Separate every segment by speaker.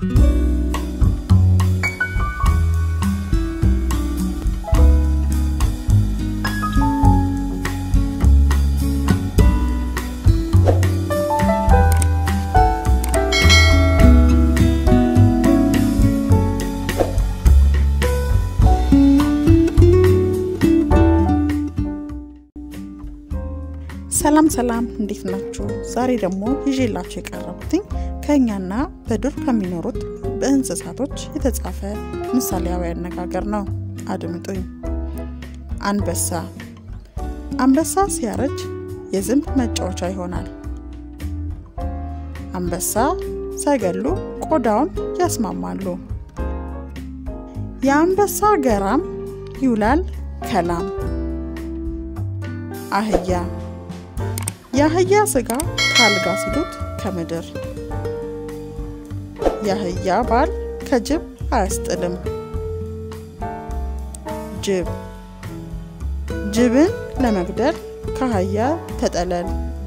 Speaker 1: ሰላም ሰላም፣ እንዴት ናችሁ? ዛሬ ደግሞ ይዤላችሁ የቀረቡትኝ ከእኛና በዱር ከሚኖሩት በእንስሳቶች የተጻፈ ምሳሌያዊ አነጋገር ነው። አድምጡኝ። አንበሳ አንበሳ ሲያረጅ የዝንብ መጫወቻ ይሆናል። አንበሳ ሳይገሉ ቆዳውን ያስማማሉ። የአንበሳ ገራም ይውላል ከላም። አህያ የአህያ ስጋ ከአልጋ ሲሉት ከምድር። የአህያ ባል ከጅብ አያስጥልም። ጅብ ጅብን ለመግደል ከአህያ ተጠለል።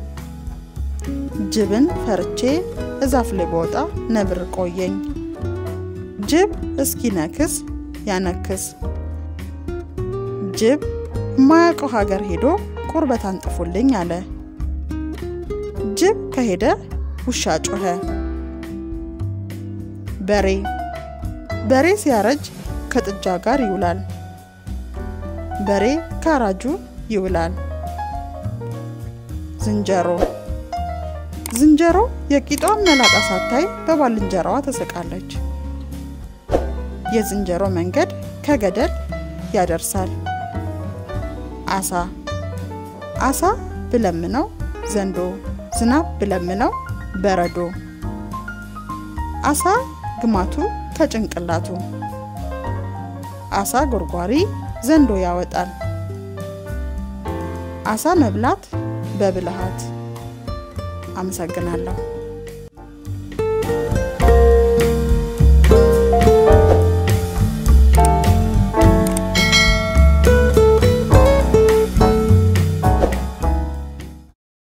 Speaker 1: ጅብን ፈርቼ እዛፍ ላይ በወጣ ነብር ቆየኝ። ጅብ እስኪነክስ ያነክስ። ጅብ የማያውቀው ሀገር ሄዶ ቁርበት አንጥፉልኝ አለ። ጅብ ከሄደ ውሻ ጮኸ። በሬ በሬ ሲያረጅ ከጥጃ ጋር ይውላል። በሬ ካራጁ ይውላል። ዝንጀሮ ዝንጀሮ የቂጧን መላጣ ሳታይ በባልንጀራዋ ትስቃለች። የዝንጀሮ መንገድ ከገደል ያደርሳል። አሳ አሳ ብለምነው ዘንዶ ዝናብ ብለምነው በረዶ። አሳ ግማቱ ከጭንቅላቱ አሳ ጎርጓሪ ዘንዶ ያወጣል። አሳ መብላት በብልሃት። አመሰግናለሁ።